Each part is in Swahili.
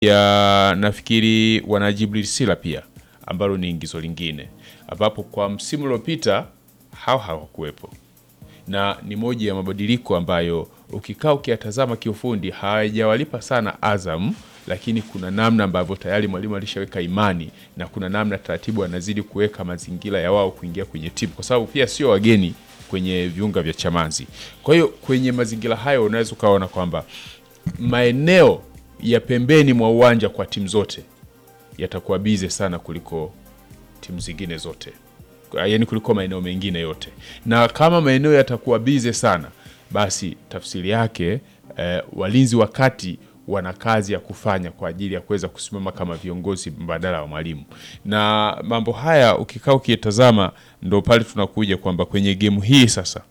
ya nafikiri wana Jibril Sila pia ambalo ni ingizo lingine ambapo kwa msimu uliopita hao hawakuwepo na ni moja ya mabadiliko ambayo ukikaa ukiyatazama kiufundi hawajawalipa sana Azam, lakini kuna namna ambavyo tayari mwalimu alishaweka imani na kuna namna taratibu anazidi kuweka mazingira ya wao kuingia kwenye timu, kwa sababu pia sio wageni kwenye viunga vya Chamazi. Kwa hiyo kwenye mazingira hayo unaweza ukaona kwamba maeneo ya pembeni mwa uwanja kwa timu zote yatakuwa bize sana kuliko timu zingine zote yaani kuliko maeneo mengine yote, na kama maeneo yatakuwa bize sana, basi tafsiri yake eh, walinzi wa kati wana kazi ya kufanya kwa ajili ya kuweza kusimama kama viongozi mbadala wa mwalimu. Na mambo haya ukikaa ukitazama, ndo pale tunakuja kwamba kwenye gemu hii sasa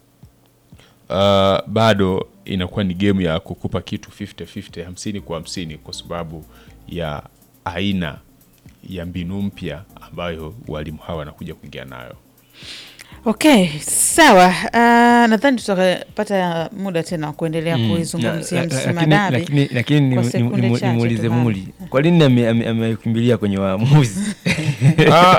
uh, bado inakuwa ni gemu ya kukupa kitu 50-50, hamsini kwa hamsini, kwa sababu ya aina ya mbinu mpya ambayo walimu hawa wanakuja kuingia nayo. Okay, sawa. Uh, nadhani tutapata muda tena wa kuendelea kuizungumzia La- la- Msima lakini- Dabi. lakini- lakini kwa ni- sekunde ni- ni- chache nimuulize tu bana. Muli, kwa nini ame- ame- amekimbilia kwenye waamuzi? Ah,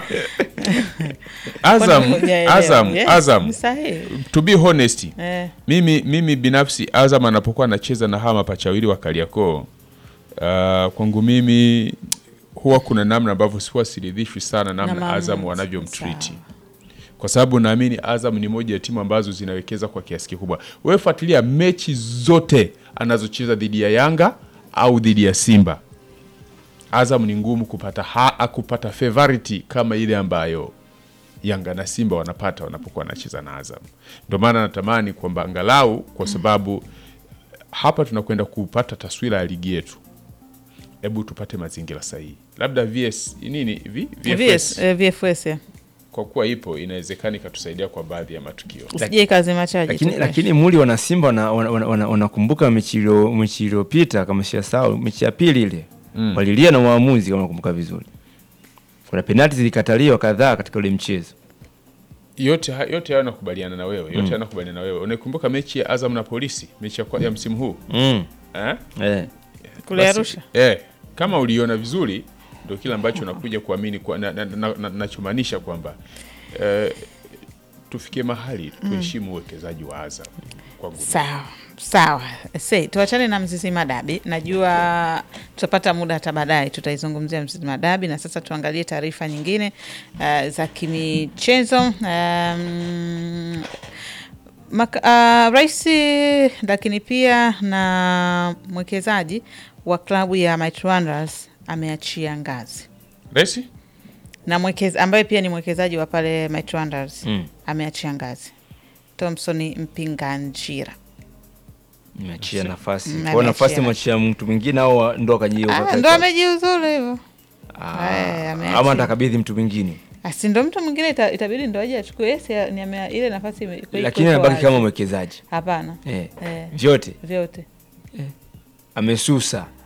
Azam, Kwani hujaelewa? Azam, Yes, Azam, ni sahihi. to be honest Eh, mimi, mimi binafsi Azam anapokuwa anacheza na hawa mapacha wawili wa Kariakoo uh, kwangu mimi huwa kuna namna ambavyo sihuwa siridhishwi sana namna maamuzi, Azam wanavyomtriti sawa. kwa sababu naamini Azam ni moja ya timu ambazo zinawekeza kwa kiasi kikubwa. Wewe fuatilia mechi zote anazocheza dhidi ya Yanga au dhidi ya Simba, Azam ni ngumu kupata ha, kupata favority kama ile ambayo Yanga na Simba wanapata wanapokuwa wanacheza na Azam. Ndio maana natamani kwamba angalau, kwa sababu hapa tunakwenda kupata taswira ya ligi yetu, hebu tupate mazingira sahihi, labda VS nini vi, VS, eh, VFS ya. kwa kuwa ipo inawezekana ikatusaidia kwa baadhi ya matukio. Usije kazi machaji lakini, tu lakini Muli wana Simba wanakumbuka wana, wana, wanakumbuka mechi ilio- mechi iliyopita kama siyasahau, mechi ya pili ile Mm. walilia na waamuzi kama nakumbuka vizuri. Kuna penalti zilikataliwa kadhaa katika ule mchezo. yote ha- yote hayo nakubaliana na wewe, yote mm. nakubaliana na wewe. Unaikumbuka mechi ya Azam na Polisi, mechi ya, kwa- ya msimu huu Mm. eh? Eh. kule Basi, Arusha. eh, kama uliona vizuri, ndio kile ambacho nakuja kuamini kwa, na, na, na, na, nachomaanisha kwamba eh, tufikie mahali tuheshimu uwekezaji wa Azam kwangu. Sawa sawa, se tuachane na Mzizima Dabi. Najua tutapata muda hata baadaye tutaizungumzia Mzizima Dabi, na sasa tuangalie taarifa nyingine uh, za kimichezo um, Maka, uh, rais lakini pia na mwekezaji wa klabu ya Might Wonders ameachia ngazi Resi? na mwekeza, ambaye pia ni mwekezaji wa pale Might Wonders Mm. ameachia ngazi. Thomson Mpinganjira Imeachia nafasi. Mm, Kwa nafasi ameachia. mwachia mtu mwingine au ndo akajiwa. Ah, ndo amejiuzuru hivyo. Ah, Eh, ameachia. ama atakabidhi mtu mwingine. Asi ndo mtu mwingine ita, itabidi ndo aje achukue yes, ya- ni ame- ile nafasi ime- iko- Lakini iko anabaki wazi. kama mwekezaji. Hapana. Eh. Eh, Vyote vyote amesusa.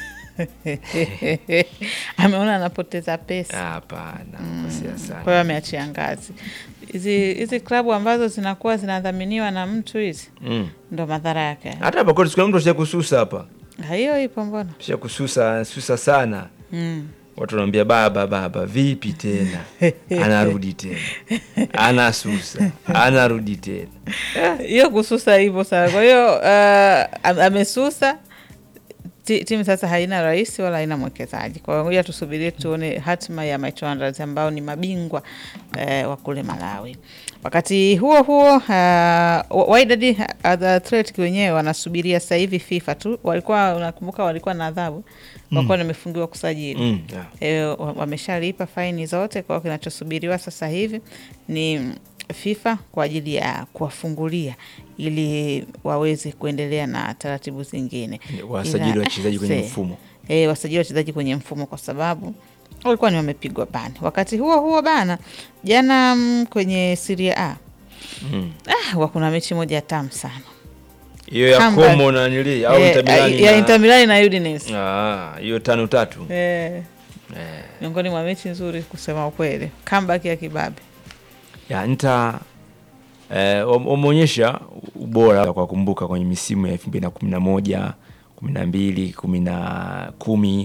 ameona anapoteza pesa, Hapana, kosea sana. kwa hiyo ameachia ngazi. Hizi hizi klabu ambazo zinakuwa zinadhaminiwa na mtu hizi Mm. ndo madhara yake. Hata hapa kwetu kuna mtu asha kususa hapa. Ah, Hiyo ipo mbona? Asha kususa, susa sana. Mm. Watu wanaambia baba, baba, vipi tena? Anarudi tena, anasusa, anarudi tena. hiyo kususa hivyo sana. Kwa hiyo uh, am- amesusa Ti- timu sasa haina rais wala haina mwekezaji. Kwa hiyo ngoja tusubirie tuone hatima ya Might Wonders ambao ni mabingwa eh, wa kule Malawi. Wakati huo huo uh, Wydad Athletic wenyewe wanasubiria sasa hivi FIFA tu, walikuwa unakumbuka, walikuwa na adhabu, walikuwa wamefungiwa kusajili Mm, yeah. e, wa- wameshalipa faini zote. Kwa hiyo kinachosubiriwa sasa hivi ni FIFA kwa ajili ya kuwafungulia ili waweze kuendelea na taratibu zingine, Wasajili Ila, wachezaji kwenye se- mfumo. E, wasajili wachezaji kwenye mfumo kwa sababu walikuwa ni wamepigwa bani. Wakati huo huo bana, jana mm, kwenye Serie A Mm. ah, wa kuna mechi moja tamu sana Hiyo ya Comeback. Como na nili au Eh, Inter Milan ya na- Inter Milan na Udinese Ah, hiyo tano tatu. eh, Eh. miongoni mwa mechi nzuri kusema ukweli, comeback ya kibabe. ya nta eh, wam- wameonyesha ubora kwa kumbuka kwenye misimu ya elfu mbili na kumi na moja kumi na mbili kumi na kumi